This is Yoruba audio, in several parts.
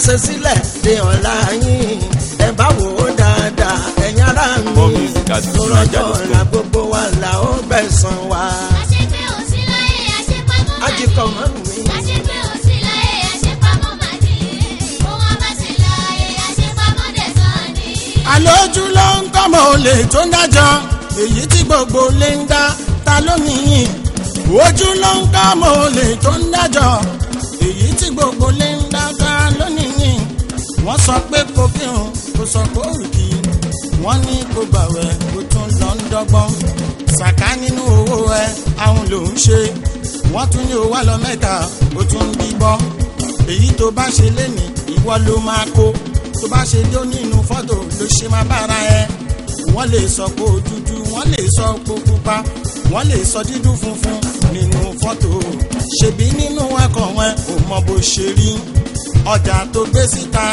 àṣesílẹ̀ de ọ̀la yín ẹ bá wò ó dáadáa ẹ̀yin ará mi More music at tó rọjò fujininja.com. ọ̀la gbogbo wa là ó gbẹ̀san wa àṣepé òsì láyé àṣepamọ́ màdì. ajíkọ̀ mọ́ mi. àṣepé òsì láyé àṣepamọ́ màdì. ohun abáṣe láyé àṣepamọ́ dẹ̀sán ni. àlójú ló ń kọ́mọ olè tó ń dájọ́ èyí tí gbogbo lè ń dá ta ló nìyí ojú ló ń kọ́mọ olè tó ń dájọ́ èyí tí gbogbo lè ń dá ta ló nìyí wọ́n sọ pé kò kírun kò sọ pé òrùkì wọ́n ní kò gbàwẹ̀ kò tún lọ ń dọ́gbọ́n ṣàká nínú owó ẹ àwọn ló ń ṣe wọ́n tún ní owó lọ mẹ́ta ó tún ń bíbọ́ èyí tó bá ṣe lénìí ìwọ ló máa kó tó bá ṣe dé nínú fọ́tò ló ṣe máa bára ẹ wọ́n lè sọ pé ó dúdú wọ́n lè sọ pé ó pupa wọ́n lè sọ dídú funfun nínú fọ́tò ṣèbí nínú ẹ̀kọ́ wọn ò mọ bó ṣe rí ọjà tó gbé síta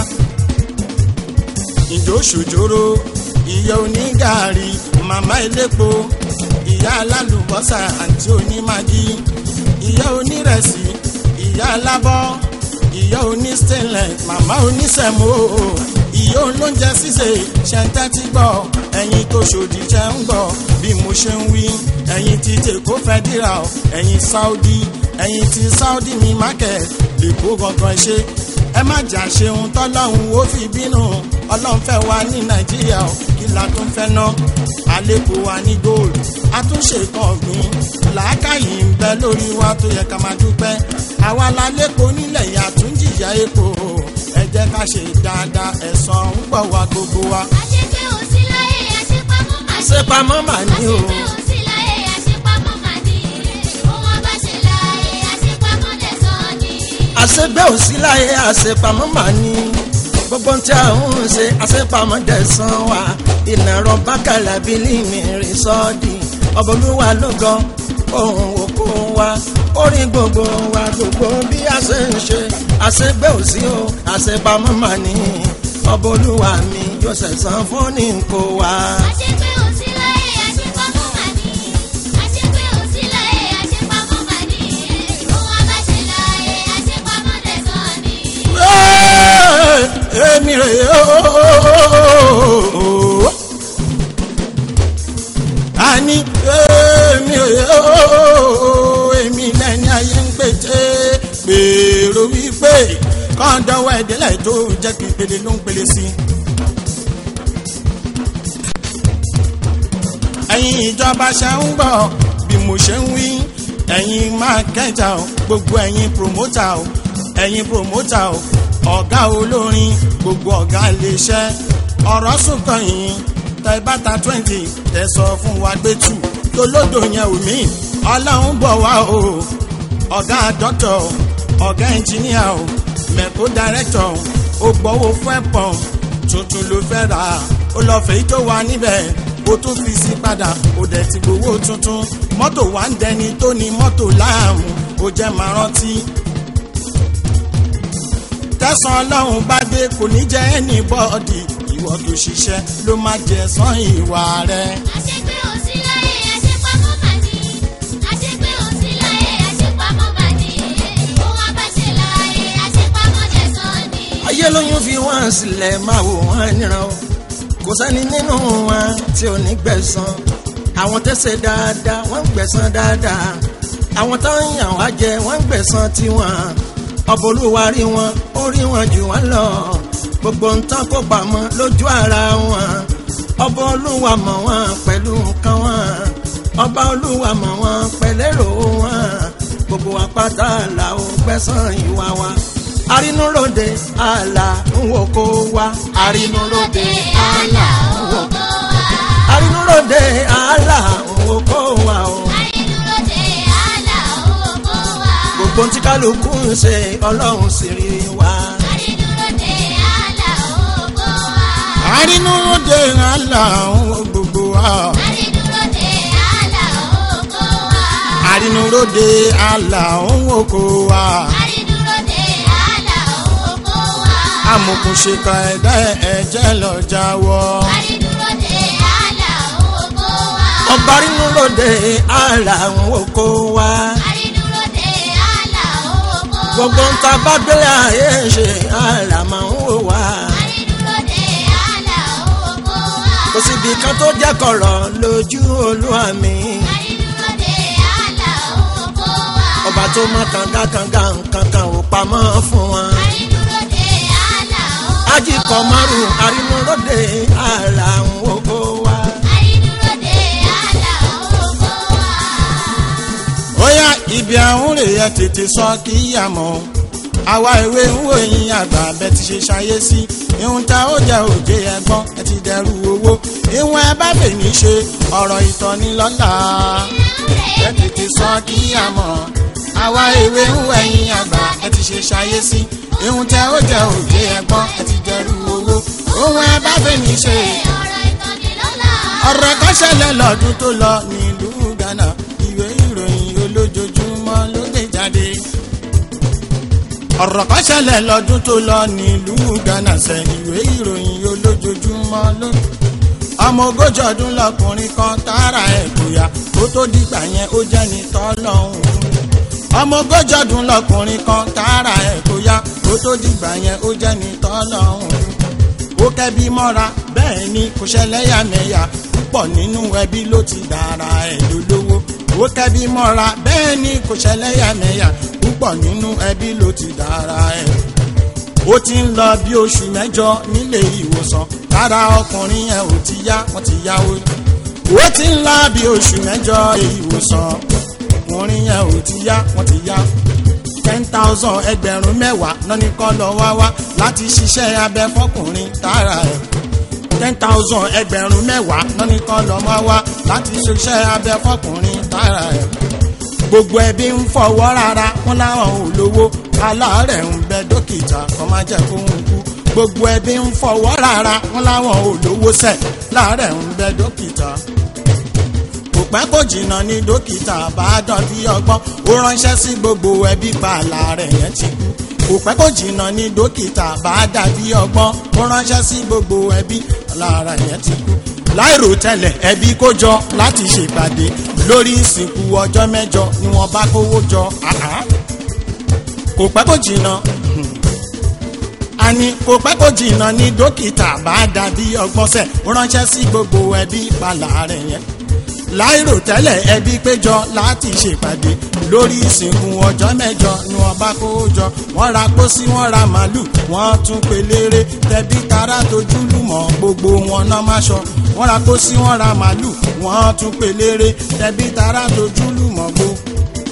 ìjó ṣòjóró ìyá onígàárí màmá elépo ìyá alálùbọ́sà àti onímàgí ìyá onírẹsì ìyá alábọ́ ìyá onístẹ̀lẹ̀ màmá onísẹ̀mó ìyá olóúnjẹ ṣíṣe ṣẹ̀ńtẹ́ ti gbọ́ ẹ̀yin tó ṣòdì jẹ́ ń gbọ́ bí mo ṣe ń wí ẹ̀yin ti tèkó fẹ́ dìrà ọ́ ẹ̀yin saudi ẹ̀yin ti saudi ní market lè kó gangan ṣe ẹ má jà ṣeun tọ́lọ́hún ó fi bínú ọlọ́run fẹ́ wa ní nàìjíríà ò kí la tún fẹ́ ná àlékún wa ní gold àtúnṣe kan ọ̀gbìn làákàyè ń bẹ lórí wa tó yẹ ká máa dúpẹ́ àwa la lépo nílẹ̀ yìí àtúnjìyà epo ẹ jẹ́ ká ṣe dáadáa ẹ̀san ń gbọ̀ wá gbogbo wa. àṣepé òsì láyé àṣepamọ́ màdì. àṣepamọ́ mà ní o àṣepé òsì láyé àṣepamọ́ màdì. ohun abáṣe láyé àṣepamọ́ dẹ̀sán ni. àṣegbé òsì láyé àṣepamọ́ mà ní gbogbo tí a ń ṣe àṣepamọ́ dẹ̀sán wa ìnàrọ̀ bákàlà bílí mi rìn sọ́ọ̀dì ọ̀bọ̀lúwa ló gan ohun òkú wa orí gbogbo wa gbogbo bí a ṣe ń ṣe àṣegbé òsì o àṣepamọ́ mà ní ọ̀bọ̀lúwa mi yóò ṣẹ̀san fún ní kó wa. àṣepé òsì láyé àṣepamọ́ màdì. àṣepé òsì láyé àṣepamọ́ màdì. ohun abáṣe láyé àṣepamọ́ dẹ̀sán ni. Ẹ́ẹ̀, èmi rè é ooo. àní èmi rè é ooo. èmi lẹ́ni ayé ń pète gbèrò wípé kọ́ńdọ̀wọ́ ẹ̀dẹ́lẹ̀ tó jẹ́ kí pele ló ń pele sí i. ẹ̀yin ìjọba ṣe ń gbọ́ bí mo ṣe ń wí ẹ̀yin mákẹ́jà o gbogbo ẹ̀yin promota o ẹ̀yin promota o ọ̀gá olórin gbogbo ọ̀gá iléeṣẹ́ ọ̀rọ̀ sùnkàn yìí tẹ bàtà twenty tẹ sọ fún wa gbé tù tolódò yẹn ò mí ọlọ́run bọ̀ wá o ọ̀gá dọ́tọ̀ ọ̀gá ẹnjìníà o mẹ̀kó dàrẹ́tọ̀ o gbọ́wọ́ fún ẹ̀pọ̀n tuntun ló fẹ́ rà ó lọ fèyí tó wà níbẹ̀ ó tún fi sí padà ó dẹ̀ ti gbowó tuntun mọ́tò wà ń dẹni tó ní mọ́tò láàmú ó jẹ́ máa rántí. tẹ̀sán ọlọ́run bá dé kò ní jẹ́ ẹnì bọ́ọ̀dì ìwọ tó ṣiṣẹ́ ló máa jẹ sán ìwà rẹ̀. àṣepé òsì láyé àṣepamọ́ màdì. àṣepé òsì láyé àṣepamọ́ màdì. ohun abáṣe láyé àṣepamọ́ dẹ̀sán ni. ayé lóyún fi wọ́n sílẹ̀ máa wò wọ́n níran o kò sẹ́ni nínú wọn tí ò ní gbẹ̀san àwọn tẹ́sẹ̀ dáadáa wọ́n ń gbẹ̀san dáadáa àwọn tó ń yàn wá jẹ wọ́n ń gbẹ̀san tiwọn ọba olúwa rí wọn ó rí wọn jù wọ́n lọ gbogbo ń tán kó pamọ́ lójú ara wọn ọba olúwa mọ̀ wọ́n pẹ̀lú nǹkan wọn ọba olúwa mọ̀ wọ́n pẹ̀lẹ́rò wọn gbogbo apáta là ó gbẹ̀san ìwà wa arínúròde àlà ń wò kó wa arínúròde àlà ń wò kó arínúròde àlà ń wò kó wa o àrínúròde àlà owó kó wa. gbogbo tí kálukú ń ṣe ọlọ́run sì rí wa àrínúròde àlà owó kó wa. àrínúróde àlà àwọn gbogbo wa. àrínúròde àlà owó kó wa. àrínúróde àlà òun oko wa. àrínúròde àlà owó kó wa. amòkùnṣèkà ẹ̀dá ẹ̀jẹ̀ lọ jáwọ́. àrínúròde àlà owó kó wa. ọba arínúròde àlà ń wò kó wa àrínúròde àlà owó kó wa. gbogbo ń ta bá gbélé ayé ṣe àlà máa ń wò wá. Àrídúróde àlà owó wa. kò síbi kan tó jẹ́ kọ̀rọ̀ lójú olúwa mi. Àrídúróde àlà owó wa. ọba tó mọ kànga kànga nǹkan kan ò pamọ́ fún wọn. Àrídúróde àlà owó wa. ajíkọ̀ márùn-ún àrínúróde àlà ń wò wá. Àrídúróde àlà owó wa. ó yá ibi àwọn rè é tètè sọ kí yà mọ́ àwa ìwé ń wò yín àgbà bẹ́ẹ̀ ti ṣe ṣayé sí ihun tá ó jẹ òjé ẹgbọ́n ẹ ti dẹrù owó ìwọ̀n ẹ bá fè ní ṣe ọ̀rọ̀ ìtọ́nilọ́lá ẹ tètè sọ kí yà mọ́ àwa ìwé ń wò yín àgbà bẹ́ẹ̀ ti ṣe ṣayé sí ihun tá ó jẹ òjé ẹgbọ́n ẹ ti dẹrù owó ìwọ̀n ẹ bá fè ní ṣe Ọ̀rọ̀ ìtọ́nilọ́lá. ọ̀rọ̀ kan ṣẹlẹ̀ lọ́dún tó lọ nílùú Ghana ìwé ìròyìn olójoojúmọ́ ló dé jáde. ọ̀rọ̀ kan ṣẹlẹ̀ lọ́dún tó lọ nílùú Ghana ṣe ìwé ìròyìn olójoojúmọ́ ló. ọmọ ogójì ọdún lọkùnrin kan tààrà ẹ̀ kóyà kó tó dìgbà yẹn ó jẹ́ ní tọ́lọ́hún. ọmọ ogójì ọdún lọkùnrin kan tààrà ẹ̀ kóyà kó tó dìgbà yẹn ó jẹ́ ní tọ́lọ́hún ó kẹ́bí mọ́ra bẹ́ẹ̀ ni kò ṣẹlẹ́yàmẹ̀yà púpọ̀ nínú ẹbí ló ti dára ẹ̀ lólówó ó kẹ́bí mọ́ra bẹ́ẹ̀ ni kò ṣẹlẹ́yàmẹ̀yà púpọ̀ nínú ẹbí ló ti dára ẹ̀ ó ti ń lọ bí oṣù mẹ́jọ nílé ìwòsàn lára ọkùnrin yẹn ò ti yá wọ́n ti yáwó ó ti ń lọ bí oṣù mẹ́jọ ìwòsàn ọkùnrin yẹn ò ti yá wọ́n ti yá ten thousand ẹgbẹ̀rún mẹ́wàá lọ́ní kọ́ lọ wá wá láti ṣiṣẹ́ abẹ fọkùnrin tààrà ẹ̀ ten thousand ẹgbẹ̀rún mẹ́wàá lọ́ní kọ́ lọ wá wá láti ṣiṣẹ́ abẹ fọkùnrin tààrà ẹ̀ gbogbo ẹbí ń fọwọ́ rárá wọn láwọn ò lówó aláàárẹ̀ ń bẹ dókítà kọ́ máa jẹ́ kó ń kú gbogbo ẹbí ń fọwọ́ rárá wọn láwọn ò lówó sẹ̀ láàárẹ̀ ń bẹ dókítà kò pẹ́ kò jìnnà ní dókítà bá dán bí ọgbọ́n ó ránṣẹ́ sí gbogbo ẹbí pààlà rẹ̀ yẹn ti kú kò pẹ́ kò jìnnà ní dókítà bá dàbí ọgbọ́n ó ránṣẹ́ sí gbogbo ẹbí lára yẹn ti kú láìrò tẹ́lẹ̀ ẹbí kó jọ láti ṣèpàdé lórí ìsìnkú ọjọ́ mẹ́jọ ni wọ́n bá kówó jọ àhá. kò pẹ́ kò jìnnà àní kò pẹ́ kò jìnnà ní dókítà bá dàbí ọgbọ́n sẹ̀ ó ránṣẹ́ sí gbogbo ẹbí pààlà rẹ̀ yẹn láìrò tẹ́lẹ̀ ẹbí péjọ láti ṣèpàdé lórí ìsìnkú ọjọ́ mẹ́jọ ni wọ́n bá kó jọ wọ́n ra pósí wọ́n ra màálù wọ́n tún pelére tẹbí tará tójú lùmọ̀ gbogbo wọn náà má ṣọ wọ́n ra pósí wọ́n ra màálù wọ́n tún pelére tẹbí tará tójú lùmọ̀ gbogbo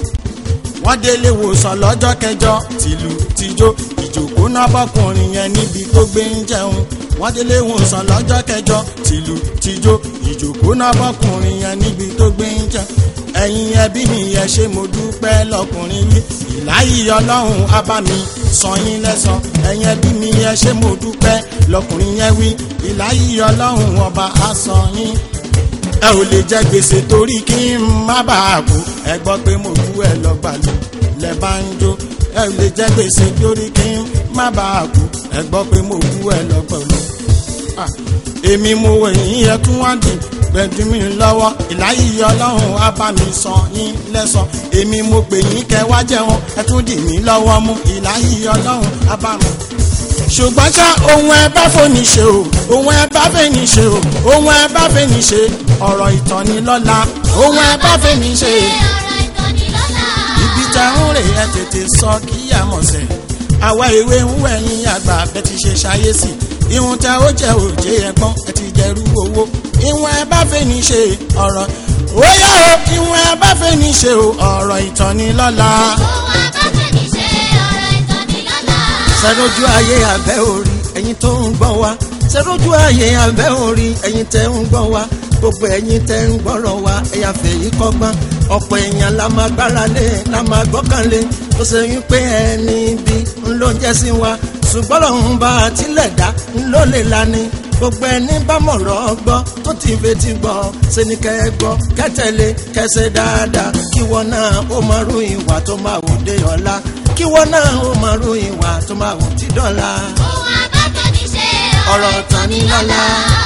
wọ́n délé wòsàn lọ́jọ́ kẹjọ tìlù tìjó ìjòkó náà bọ́kùnrin yẹn níbi tó gbé ń jẹun wọ́n délé wòsàn lọ́jọ́ kẹjọ tìlù tìjó ìjòkó náà bọ́kùnrin yẹn níbi tó gbé ń jẹun ẹ̀yin ẹbí mi yẹn ṣé mo dúpẹ́ lọkùnrin yìí ìláyìí ọlọ́run á bá mi san yín lẹ́san ẹ̀yin ẹbí mi yẹn ṣé mo dúpẹ́ lọkùnrin yẹn wí ìláyìí ọlọ́run ọba á san yín ẹ ò lè jẹ gbèsè torí kí n má bàa kú ẹ gbọ́ pé mo kú ẹ lọ gbàlú lẹ bá ń jó ẹ ò lè jẹ gbèsè torí kí n má bàa kú ẹ gbọ́ pé mo kú ẹ lọ gbàlú. Ah, èmi mo wẹ̀ yín yẹ kí wọ́n dì gbẹ̀dú mi lọ́wọ́ ìláyìí ọlọ́run á bá mi san yín lẹ́san èmi mo pè yín kẹ́ wá jẹun ẹ tún dì mí lọ́wọ́ mú ìláyìí ọlọ́run á bá mi ṣùgbọ́n ṣá ohun ẹ bá fòní ṣe o ohun ẹ bá fẹ́ni ṣe o ohun ẹ bá fẹ́ni ṣe ọ̀rọ̀ ìtọ́nilọ́lá ohun ẹ bá fẹ́ni ṣe ọ̀rọ̀ ìtọ́nilọ́lá. ibi tá ń rè é tètè sọ kí àmọ̀sẹ̀ àwa ìwé ń wẹ̀ ní àgbà bẹ́ẹ̀ ti ṣe ṣayé sí ihun tá ó jẹ́ òjé ẹ̀gbọ́n ẹ ti jẹ́rú owó ihun ẹ bá fẹ́ni ṣe ọ̀rọ̀ ó yá o ihun ẹ bá fẹ́ni ṣe o ọ̀rọ̀ ìtọ́nilọ́lá. Ohun abáfẹ́ni ṣe ọ̀rọ̀ ìtọ́nilọ́lá. sẹ́rójú ayé abẹ́ orí ẹ̀yin tó ń gbọ́ wa sẹ́rójú ayé abẹ́ orí ẹ̀yin tẹ́ ń gbọ́ wa gbogbo ẹ̀yin tẹ́ ń gbọ́rọ̀ wa ẹ̀yà fèyí kọ́gbọ́n ọ̀pọ̀ èèyàn la máa gbára lé la máa gbọ́kànlé tó ṣe wípé ẹni bí ń ló jẹ́ sí wa ṣùgbọ́n lọ́hún bá a tilẹ̀ dá ń ló lè lani gbogbo ẹni bá mọ̀rọ̀ gbọ́ tó ti fetí gbọ́ ṣe ni kẹ́ ẹ gbọ́ kẹ́tẹ̀lé kẹsẹ̀ dáadáa kí wọ́n náà ó máa rú ìwà tó máa wò dé ọ̀la kí wọ́n náà ó máa rú ìwà tó máa wò tí dọ́la. Ohun abáfẹ́ni ṣe ọ̀rọ̀ ìtọ́nilọ́lá.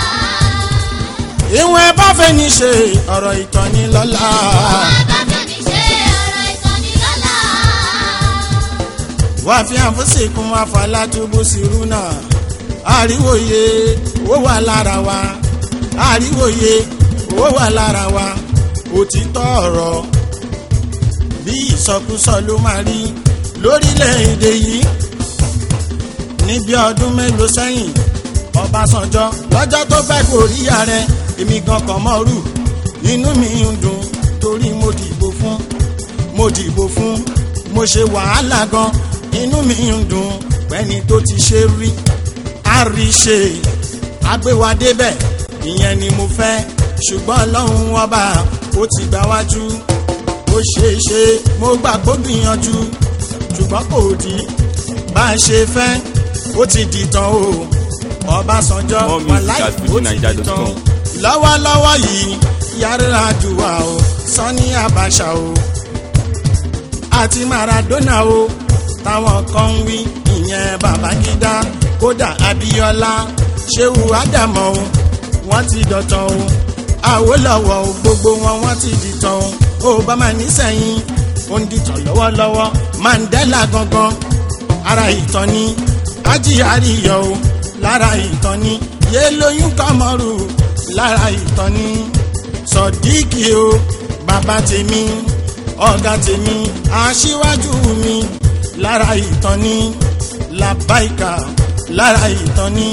ihun ẹ bá fẹ́ni ṣe ọ̀rọ̀ ìtọ́nilọ́lá. Ohun abáfẹ́ni ṣe ọ̀rọ̀ ìtọ́nilọ́lá. wà fi àfọ́sẹ̀kùn àfàlàtúbù sírú náà àríwòye ó wà lára wa àríwòye ó wà lára wa òtítọ́ ọ̀rọ̀ bí ìsọkúsọ ló máa rí lórílẹ̀‐èdè yìí níbi ọdún mélòó sẹ́yìn ọbásanjọ́ lọ́jọ́ tó fẹ́ gorí ààrẹ èmi gan kan mọ́rù inú mi ń dùn torí mo dìbò fún mo dìbò fún mo ṣe wàhálà gan inú mi ń dùn pẹ́ni tó ti ṣe rí àríṣe agbéwadébẹ̀ ìyẹn ni mo fẹ́ ṣùgbọ́n ọlọ́run ọba ó ti gbà wájú ó ṣeé ṣe mo gbà kó gbìyànjú ṣùgbọ́n kò dí bá a ṣe fẹ́ ó ti dìtàn o ọbásanjọ́ More music wàláì at ó ti fujininja.com. dìtàn lọ́wọ́lọ́wọ́ yìí yàrá àdúrà o sani abacha o àti maradona o táwọn kan ń wí ìyẹn babangida kódà abiola ṣéwù ádámọ o wọ́n ti dọ̀tàn o àwòlọ́wọ́ o gbogbo wọn wọ́n ti dìtàn o obama nísẹ̀yìn ó ń dìtàn lọ́wọ́lọ́wọ́ mandela gangan ara ìtàn ni ajíhàríyọ o lára ìtàn ni yélóyún kọmọrù lára ìtàn ni sọdíkì o bàbá tèmi ọ̀gá tèmi aṣíwájú mi lára ìtàn ni làbáìkà lára ìtàn ni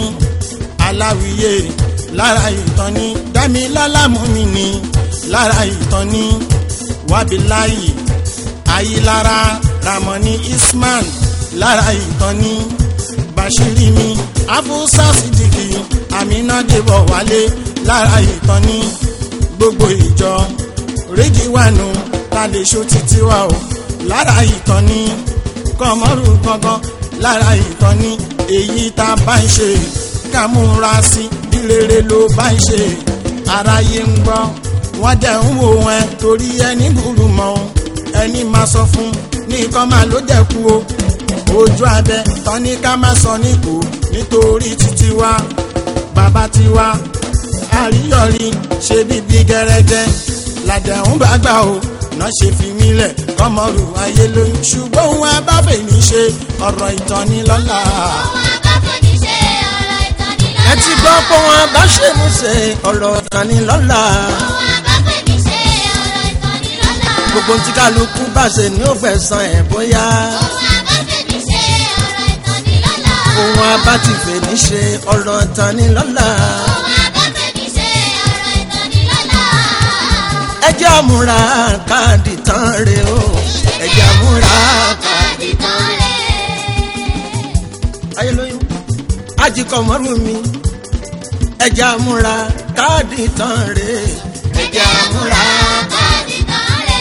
aláwìyé lára ìtàn ni dámilálàmú mi ni lára ìtàn ni wábíláyì ayílára ramoni isman lára ìtàn ni bashiri mi afusa sidiki aminadebo wálé lára ìtàn ni gbogbo ìjọ rédíwánu lálẹ́ ṣó títí wa o lára ìtàn ni kọmọrù gangan lára ìtàn ni èyí tá a bá ń ṣe ká múra sí bí rere ló bá ń ṣe aráyé ń gbọ́ wọ́n dẹ̀ ń wò wọn torí ẹni gbùrù mọ́ o ẹni máa sọ fún ní kọ́ máa ló dẹ̀ kú o ojú abẹ tán ní ká má sọ níkù nítorí títí wa bàbá tiwa àríyọrí ṣe bíbí gẹrẹjẹ làdẹ̀hún bá gbà o náà ṣe fi mí lẹ̀ kọ́mọrù ayé lóyún ṣùgbọ́n òun abáfẹ́ ní ṣe ọ̀rọ̀ ìtọ́nilọ́lá. Ohun abáfẹ́ni ṣe ọ̀rọ̀ ìtọ́nilọ́lá. ẹ ti gbọ́ pé wọ́n bá ṣe mú ṣe ọ̀rọ̀ ìtànilọ́lá Ohun abáfẹ́ni ṣe ọ̀rọ̀ ìtọ́nilọ́lá. gbogbo tí kálukú bá ṣe ní ó fẹ̀sán ẹ̀ bóyá Ohun abáfẹ́ni ṣe ọ̀rọ̀ ìtọ́nilọ́lá. ohun abá ti fè ní ṣe ọ̀rọ̀ ìtànilọ́lá Ohun abáfẹ́ni ṣe ọ̀rọ̀ ìtọ́nilọ́lá. ẹ jẹ́ àmúra káàdì tán re o ẹ jẹ́ àmúra káàdì Káàdì tán rè ayé lóyún ajíkọ̀ mọ́rù mi ẹ jẹ́ àmúra káàdì tán re ẹ jẹ́ àmúra káàdì tán rè.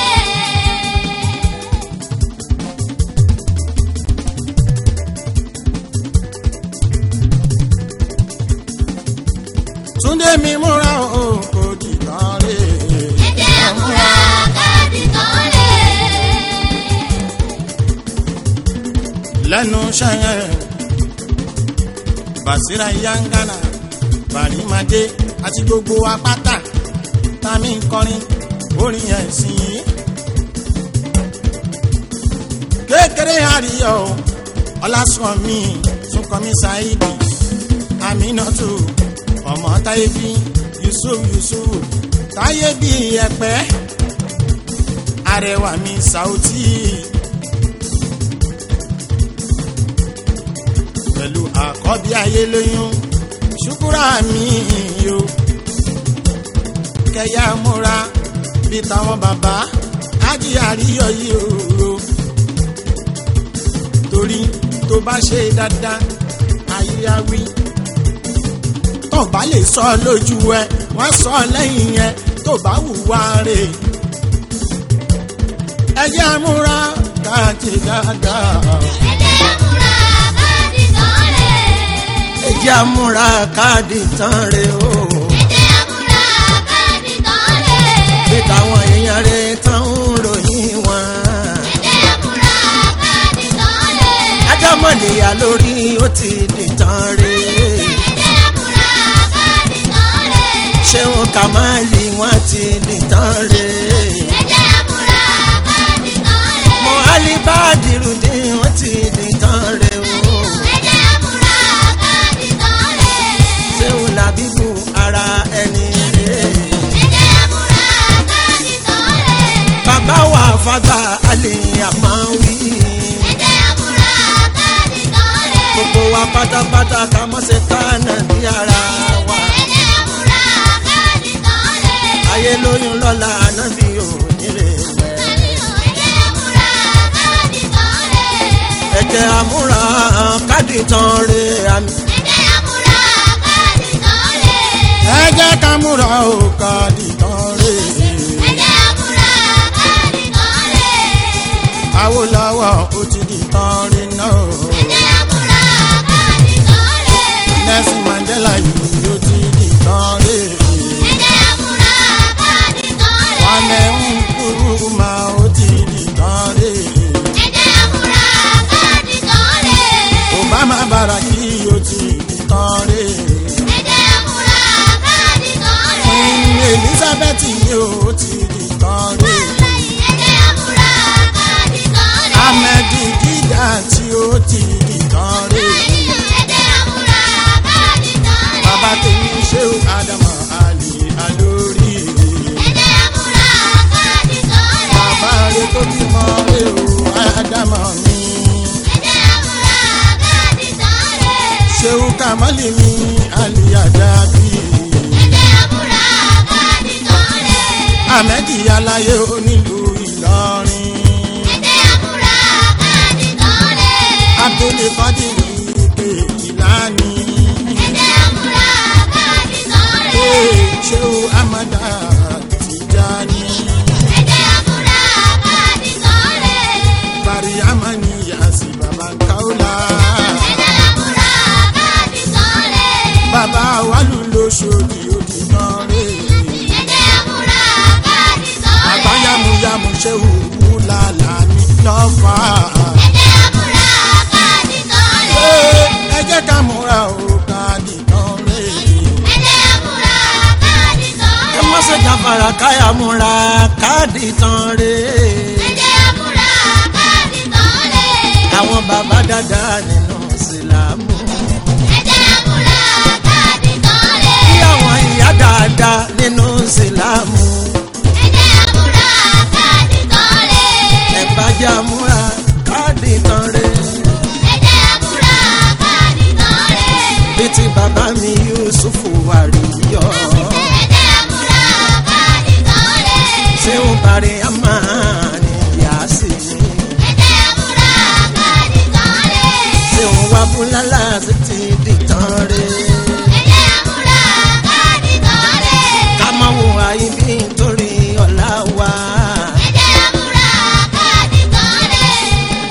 túndé mi múra o kò dìtàn rè Ẹ jẹ́ àmúra káàdì tán rè. lẹ́nu ṣẹ́yìn basira yangana barimade àti gbogbo apáta tami ń kọrin orin ẹ̀sìn yìí kékeré àríyọ ọlásùnmí súnkànmí saidi aminatu ọmọ táyébí yusuf yusuf táyébí ẹpẹ arẹwà mi sauti. pẹ̀lú àkọ́bí ayé lóyún ṣùkúrà mi o kẹyà múra bí táwọn bàbá ájì àríyọ yìí o torí tó bá ṣe dáadáa ayé á wí tó bá lè sọ lójú ẹ wọ́n sọ lẹ́yìn yẹn tó bá hùwà rè ẹ jẹ́ múra káàkiri dáadáa. Ẹ jẹ́ àmúra káàdì tán rè. ẹ jẹ́ àmúra káàdì tán re o Ẹ jẹ́ àmúra káàdì tán rè. bí táwọn èèyàn rẹ tán ń ròyìn wọn. Ẹ jẹ́ àmúra káàdì tán rè. ajámọ̀nìyà lórí ó ti dìtàn re Ẹ jẹ́ àmúra káàdì tán rè. ṣéun kàmáàlì wọn ti dìtàn re Ẹ jẹ́ àmúra káàdì tán rè. mọ alibadiru ni wọ́n ti di tán rẹ o. ẹ̀jẹ̀ àmúra káàdì tán rẹ̀. ṣéun làbíbù ara ẹni rè. ẹ̀jẹ̀ àmúra káàdì tán rẹ̀. bàbá wa fàgbà alẹ́ àmọ́wí. ẹ̀jẹ̀ àmúra káàdì tán rẹ̀. gbogbo wa pátápátá ká mọ́ ṣe tánà ní ara wa. ẹ̀jẹ̀ àmúra káàdì tán rẹ̀. ayé lóyún lọ́la ànábì ò nílé wẹ̀. ẹ̀jẹ̀ àmúra káàdì tán rẹ̀. ẹ̀jẹ̀ àmúra káàdì tán rè àmì. ẹ̀jẹ̀ àmúra káàdì tán rẹ̀. ẹ jẹ́ ká múra o ká dìtàn rè ẹ̀jẹ̀ àmúra káàdì tán rẹ̀. Awólọ́wọ̀ ó ti dìtàn rè náà ẹ̀jẹ̀ àmúra káàdì tán rẹ̀. Nelson Mandela yìí ó ti dìtàn rè ẹ̀jẹ̀ àmúra káàdì tán rẹ̀. Kwame Nkrumah ó ti dìtàn rè ẹ̀jẹ̀ àmúra káàdì tán rẹ̀. Obama Baraki ó ti dìtàn rè ẹ̀jẹ̀ àmúra káàdì tán rẹ̀. Queen Elizabeth yìí ó ti dìtàn rè ẹ̀jẹ̀ àmúra káàdì tán rẹ̀. Ahmed Dida tí ó ti dìtàn rè ẹ̀jẹ̀ àmúra káàdì tán rẹ̀. bàbá tèmi ṣéwù Ádámù Ali Alórí. ẹ̀jẹ̀ àmúra káàdì tán rẹ̀. bàbá rẹ tó bímọ rẹ o ádámọ̀ mi ẹ̀jẹ̀ àmúra káàdì tán rẹ̀. ṣéwù kàmálì mi àlìyàdàbí ẹ̀jẹ̀ àmúra káàdì tán rẹ̀. àmẹ́dì aláyé onílùú ìlọrin ẹ̀jẹ̀ àmúra káàdì tán rẹ̀. abdulé fàdìrí pé ìlànì ẹ̀jẹ̀ àmúra káàdì tán rẹ̀. ṣéwù amada tìjàní ẹ̀jẹ̀ àmúra káàdì tán rẹ̀. bari amani yasi baba kaula ẹ̀jẹ̀ àmúra káàdì tán rẹ̀. bàbá wàlú lóṣòdì òdìtàn rè ẹ̀jẹ̀ àmúra káàdì tán rẹ̀. àbáyámúyámú ṣéwù wúlàlà ní lọ́fà. ẹ̀jẹ̀ àmúra káàdì tán rẹ̀. ẹ jẹ́ ká múra o ká dìtàn rè ẹ̀jẹ̀ àmúra káàdì tán ẹ rẹ̀. má ṣe jàfàrà káyà múra káàdì tán rè. ẹ̀jẹ̀ àmúra káàdì tán rẹ̀. àwọn bàbá dáadáa nínú ìsìlámù. ẹ̀jẹ̀ àmúra káàdì tán rẹ̀. bí àwọn ìyá dáadáa nínú ìsìlámù. ẹ̀jẹ̀ àmúra káàdì tán rẹ̀. ẹ bá jà múra káàdì tán rè. ẹ̀jẹ̀ àmúra káàdì tán rẹ̀. bí ti bàbá mi yusufu àríyọ. ẹ̀jẹ̀ àmúra káàdì tán rẹ̀. ṣé ó parí àmà ní yàásì ni. ẹ̀jẹ̀ àmúra káàdì tán rẹ̀. ṣé ó wá búlálà sí ti dìtàn rè. ẹ̀jẹ̀ àmúra káàdì tán rẹ̀. ká má wo àyíbí nítorí ọ̀la wa. ẹ̀jẹ̀ àmúra káàdì tán rẹ̀.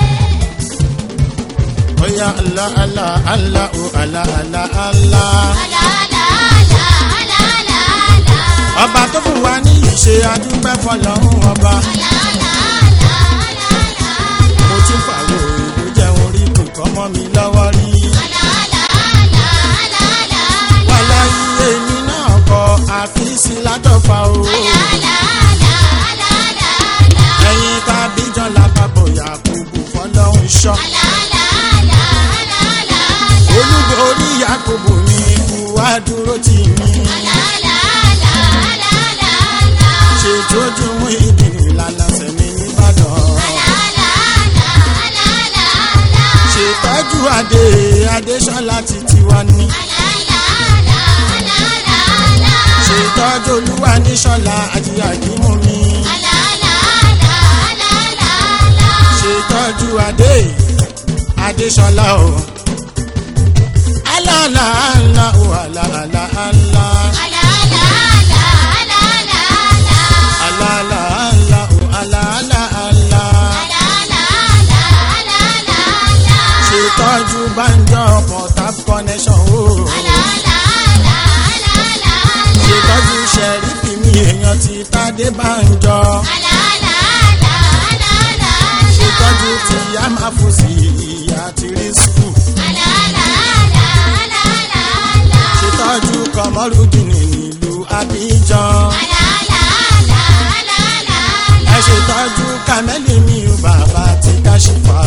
Oya Allah Allah Allah o Allah Allah Allah. àlà àlà àlà àlà àlà àlà. Ọba tó fún wa ní ìṣe adúpẹ́ fọlọ́run ọba. àlà àlà àlà àlà àlà àlà. Mo ti pàrọ̀ ìlú jẹun rí kò kọ́ mọ́ mi lọ́wọ́ rí. àlà àlà àlà àlà àlà àlà. Wàlá iye mi náà kọ àfíìsì látọ̀fà o. àlà àlà àlà àlà àlà àlà. Ẹyin tàbí jọ lápapọ̀ Yakubu fọlọ́run ṣọ́. àlà àlà àlà àlà àlà àlà. Olúborí Yakubu ni ikú wá dúró tì mí. àlà àlà àlà àlà àlà àlà. Ṣètọ́jú mú ìdìrí ìlànà sẹ̀mí nìbàdàn. àlà àlà àlà àlà àlà àlà. Ṣètọ́jú Adé Adéṣọ́lá ti tiwa ní. àlà àlà àlà àlà àlà àlà. Ṣètọ́jú Olúwa níṣọ́lá àti àkímú mi. àlà àlà àlà àlà àlà àlà. Ṣètọ́jú Adé Adéṣọ́lá o. Alala ala o ala ala ala. àlà àlà àlà àlà àlà àlà. Alala ala o ala ala ala. àlà àlà àlà àlà àlà àlà. Ṣètọ́jú Banjo Port Harcourt connection o. àlà àlà àlà àlà àlà àlà. Ṣètọ́jú Ṣẹ̀rífì mi èèyàn ti Tádé Banjo. àlà àlà àlà àlà àlà àlà. Ṣètọ́jú ti Yamafusi ìyá ti rí skul. àlà àlà àlà àlà àlà àlà. Ṣètọ́jú Kọmọrúdìn nílùú Abidjan. àlà àlà àlà àlà àlà àlà. Ẹ ṣètọ́jú Kàmẹ́lì mi ò bàbá ti ṣìfà.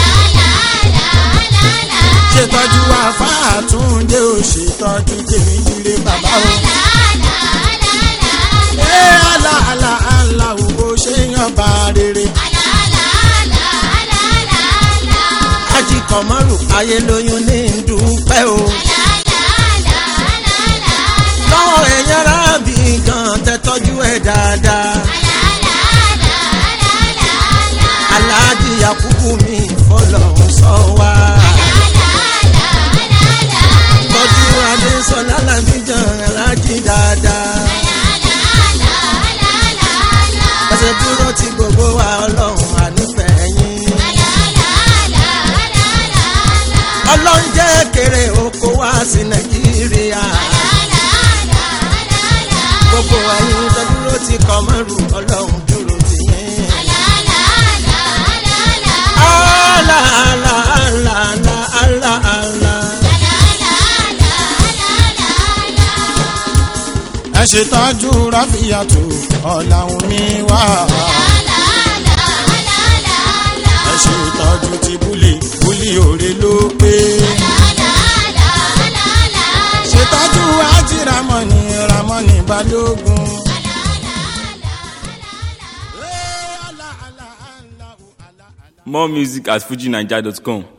ṣètọ́jú àfáàtúndé ò ṣètọ́jú tèmi jíire bàbá o. ẹ àlà àlà àlà òwò ṣe yan bá rere. ají kọ̀mọ́rù ayé lóyún ní dúpẹ́ o. lọ́wọ́ ẹ̀yàn rábì gan tẹ́tọ́jú ẹ̀ dáadáa. aláàjì yakubu mi fọlọ́hún sọ wá. tọ́jú adésọlá làbíjan aláàjì dáadáa. ẹsẹ̀ dúró ti gbogbo wa ọlọ́run ànífẹ̀ẹ́ yín. ọlọ́run jẹ́ kéré oko wá sí nàìjíríà. gbogbo ẹ̀yin tó dúró ti kọ́ mọ́rù ọlọ́run dúró ti yín. Allah, Allah, Allah, Allah, Allah, Allah. ẹ ṣètọ́jú ráfíàtò ọ̀làwùn mi wá. ẹ ṣètọ́jú ti búlì búlì òre ló pé. ṣètọ́jú ájì ramọ́ni ramọ́ni balógun. More music at fujinaija.com.